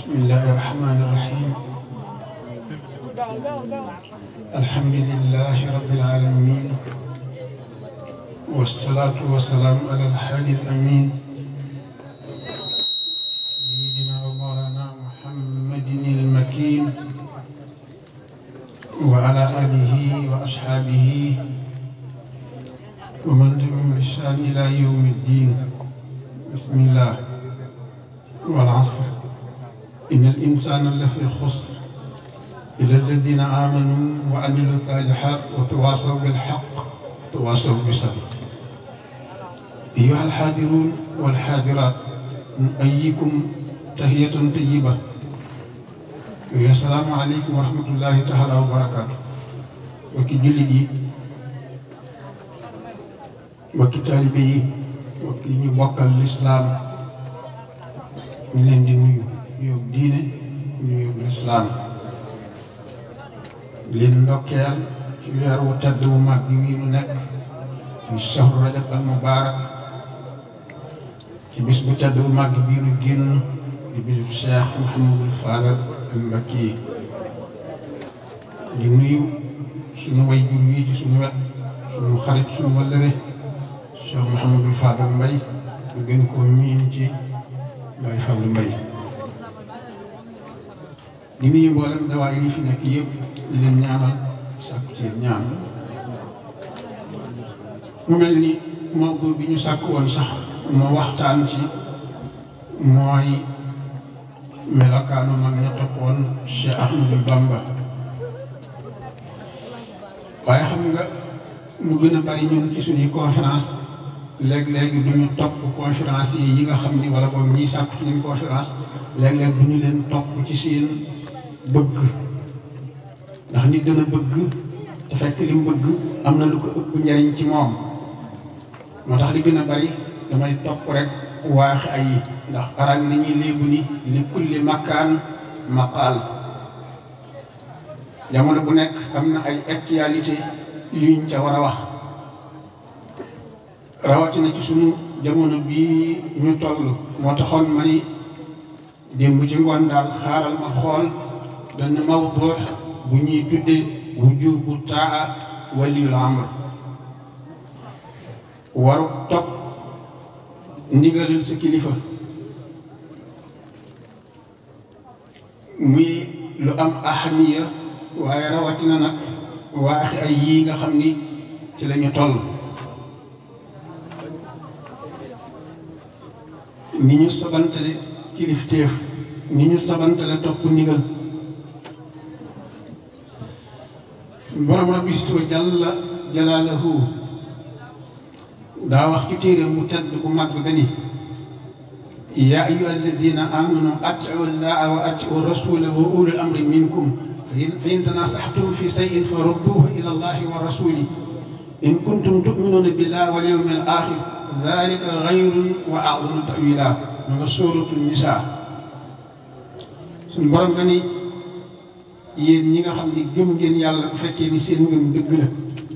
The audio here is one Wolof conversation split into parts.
بسم الله الرحمن الرحيم الحمد لله رب العالمين والصلاة والسلام على الحادي الأمين سيدنا ومولانا محمد المكين وعلى آله وأصحابه ومن تبعهم بإحسان إلى يوم الدين بسم الله والعصر إن الإنسان لفي خسر إلا الذين آمنوا وعملوا الصالحات وتواصوا بالحق وتواصوا بالصبر أيها الحاضرون والحاضرات نؤيكم تحية طيبة السلام عليكم ورحمة الله تعالى وبركاته وكي جلدي وكي طالبي وكي نبقى الإسلام ñu leen di nuyu nuyoo diine nuyoo lislaam leen ndokkeel ci weer wu tedd wu mag bi wii nu nekk ci shahru rajab al mubaarak ci bis bu tedd bu mag bii nu génn di bisu Cheikh Mouhamadul Fadal al Mbakki di nuyu suñu way jur wii ci suñu wet suñu xarit suñu wallëre Cheikh Mouhamadul Fadal Mbay ñu gën koo miin ci Baay Fallu Mbay di nuyu mboolem dawaay yi fi nekk yëpp di leen ñaanal sàkku ci ñaan mu mel ni mawdu bi ñu sàkk woon sax moo waxtaan ci mooy melokaanu mag ña toppoon Cheikh Ahmadou Bamba waaye xam nga lu gën a bari ñun ci suñuy conférence léeg-léeg du ñu topp conférence yi yi nga xam ni wala boobu ñiy sàkk ci ñun conférence léeg-léeg du ñu leen topp ci seen bëgg ndax nit dana bëgg te fekk li mu bëgg am na lu ko ëpp njariñ ci moom moo tax li gën a bari damay topp rek waax ay ndax arab yi dañuy léegu ni li kulli makkaan maqaal jamono bu nekk am na ay actualité yuñ ca war a wax rawatina ci sunu jamono bii ñu toll moo taxoon ma ni démb ci ngoon daal xaaral ma xool benn mawdu bu ñuy tuddee wujubu taa waliyul amr waru topp ndigalal sa kilifa muy lu am ahamiya waaye rawatina nag waaxi ay yii nga xam ni ci la ñu toll ni ñu sabantale kilifteef ni ñu sabantale topp ndigal borom rabbi si wa jalla jalaalahu daa wax ci téeréem bu tedd bu mag gani yaa ayyuha alladina amanu atiu llaha wa atiu rasula wa ulul amri minkum fa in tanasaxtum fi sayin fa rudduhu ila allahi wa rasuli in kuntum tuminuna billahi wal yawmi al axir dalika xayrun wa a'zamu tawila ma nga sóoratu nisaa suñ borom nga ni yéen ñi nga xam ni gëm ngeen yàlla bu fekkee ni seen ngëm dëgg la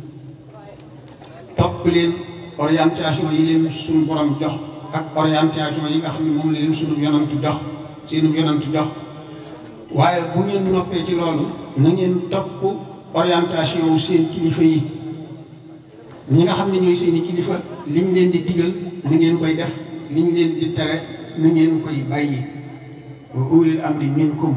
topp leen orientation yi leen suñu borom jox ak orientation yi nga xam ne moom la leen suñu yonantu jox seenu yonantu jox waaye bu ngeen noppee ci loolu na ngeen topp orientation wu seen kilifa yi ñi nga xam ne ñooy seeni kilifa liñ leen di digal na ngeen koy def liñ leen di tere na ngeen koy bàyyi wa ulil amri minkum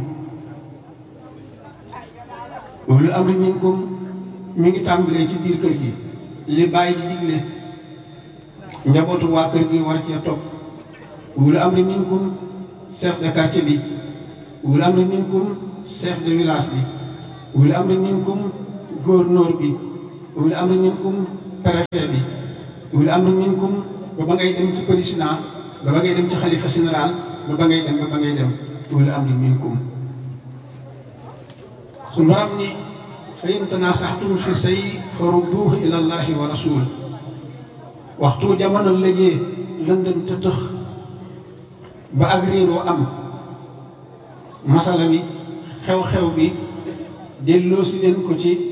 ulil amri minkum mi ngi tàmbalee ci biir kër gi li bàyyi di digle njabootu waa kër gi war cee topp ulil amri minkum chef de quartier bi ulil amri minkum chef de village bi ulil amri minkum gouverneur bi ulil amri minkum préfet bi ulil amri minkum ba ba ngay dem ci président ba ba ngay dem ci xalifa général ba ba ngay dem ba ba ngay dem ulil amri minkum su borom ni fa in tanasaxtum fi say fa rudduuhu ila allahi wa rasul waxtu jamono lëjee lëndëm te tëx ba ak réeroo am masala mi xew-xew bi delloo si leen ko ci